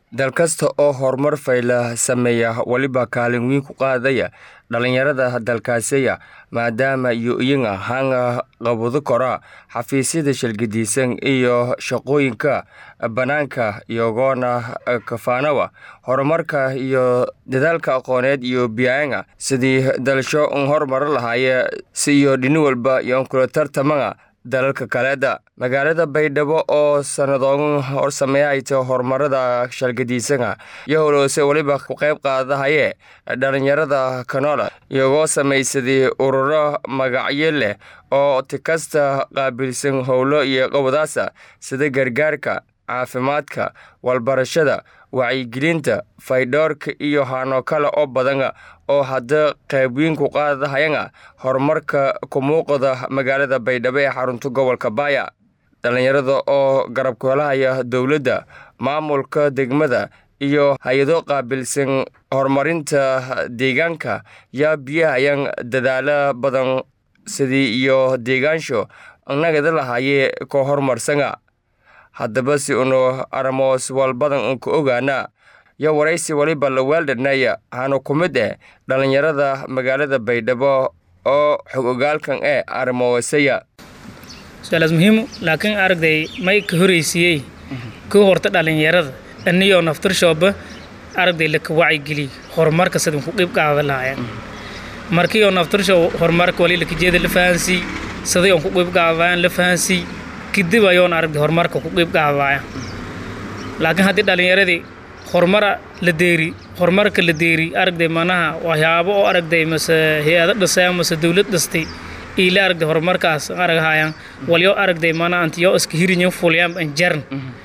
dal kasta oo horumar fayla sameeya weliba kaalin weyn ku qaadaya dhalinyarada dalkaasiya maadaama iyo iyaga hanga qabado kora xafiisyada shilgadiisan iyo shaqooyinka bannaanka iyagoona kafaanawa horumarka iyo dadaalka aqooneed iyo biyaanga sidii dalasho un horumar lahaaye si iyo dhini walba iyoon kula tartamaga dalalka kaleeda magaalada baydhabo oo sanadoogan hor sameeyahayta horumarada shalgadiisana iyo holoose weliba ku qayb qaadahaye dhalinyarada kanola iyagoo samaysaday ururo magacyo leh oo tikasta qaabilsan howlo iyo qobadaasa sida gargaarka caafimaadka walbarashada wacyigelinta faydhoorka iyo hano kale oo badan oo hadda qaybweyn ku qaadahayana horumarka ku muuqda magaalada baydhabo ee xarunta gobolka baaya dhallinyarada oo garab kuhelahaya dowladda maamulka degmada iyo hay-ado qaabilsan horumarinta deegaanka yaa biyahayan dadaalo badan sidii iyo deegaansho nagada lahaaye ka horumarsana haddaba si unu aramoos walbadan unka ogaana yo waraysi waliba la weeldhanaya hana ku mid eh dhallinyarada magaalada baydhabo oo xog ogaalkan ee arimoosaya su-aalaas muhiimu laakiin aragday may ka horeysiiyey ku horta dhallinyarada aniyoo naftirshooba aragday laka wacyigeliy horumarka sidin ku qeyb qaada lahaayeen markii oo naftirsho horumarka wali lakajeeda la fahansii siday oon ku qeyb qaadayaan la fahansii kadib ayoon aragday horumarka ku qeyb qaadaya laakiin haddii dhallinyaradii horumara la deeri horumarka la deeri aragday manaha waxyaabo oo aragday mase hay-ado dhisay mase dowlad dhistay iila aragday horumarkaas aragahayaan walyo aragday mana antiyo iska hirinyo fulyaan anjaran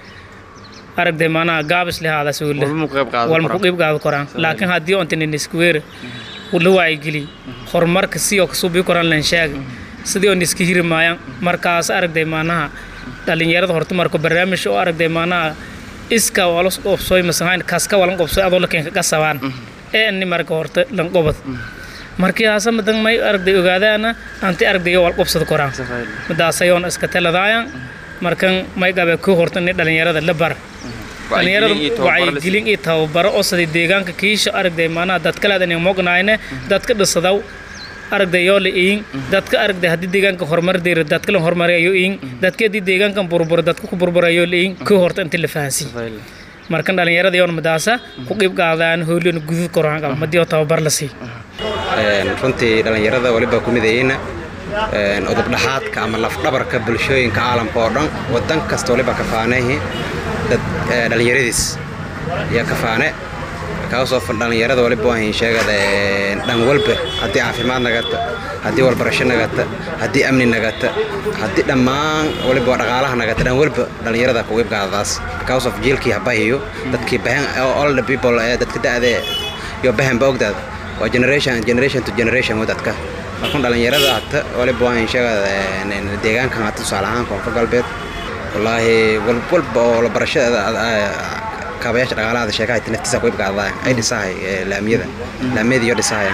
aragday manaha gaabis lehaada suule walma ku qeyb qaado koraan laakiin haddii ontanin iskuweere la wacyigeliy horumarka si oo kasuubii koraan lan sheega sidii oon iska hiri maayaan markaas aragday manaha dhallinyarada horta marka barnaamij oo aragday manaha iska walas qobsoy masahayn kaska walan qobsoy adoo lakenka qasabaan ee ani marka horta lan qobad markii haasa madan may aragday ogaadaana anti aragday wal qobsada koraan madaasayoon iska taladaayan markan may gabe ku horta ni dhalinyarada la bar dhalinyarada wacyigelin iyo tababaro oo siday deegaanka kiisha aragday maanaha dadkaleedan mognayne dadka dhisadaw aragday yoo la iin dadka aragday haddii deegaanka horumar deera dadka la horumarayo iin dadka haddii deegaankan burbura dadka ku burburayo la iin ku horta inta la fahansi markan dhalinyarada yoon madaasa ku qeyb qaadaan howlin gudud koraan qaba madii oo tababar la sii runtii dhalinyarada waliba ku midayeyna udubdhaxaadka ama lafdhabarka bulshooyinka caalamka oo dhan wadan kasta waliba kafaanehi dad dhalinyaradiis iyo kafaane kaasoo dhalinyarada waliba waan sheegada dhan walba haddii caafimaad nagata haddii walbarasho nagata haddii amni nagata haddii dhammaan waliba dhaqaalaha nagata dhan walba dhalinyarada ku qeybqaadadaas because of jiilkii habahiyo dadkii bahan all the people dadka da'de iyo bahanba ogdaad waa generation generation to generation dadka markan dhalinyarada hata waliba waan sheegada deegaankan hata tusaale ahaan koonfur galbeed wallaahi walwalba oo barashada kaabayaasha dhaqaalaha sheekaha naftiisa ku ibqaadaan ay dhisahay laamiyada laamiyada iyo dhisahayaan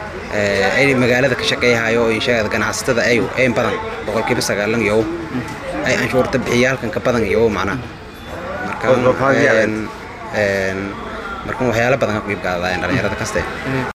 ay magaalada ka shaqeeyahayo oo inshaada ganacsatada ay ay badan boqolkiiba sagaalan iyo ay anshuurta bixiyaalkan ka badan iyo macnaha marka markan waxyaalo badan ka ku ibqaadaan dhalinyarada kaste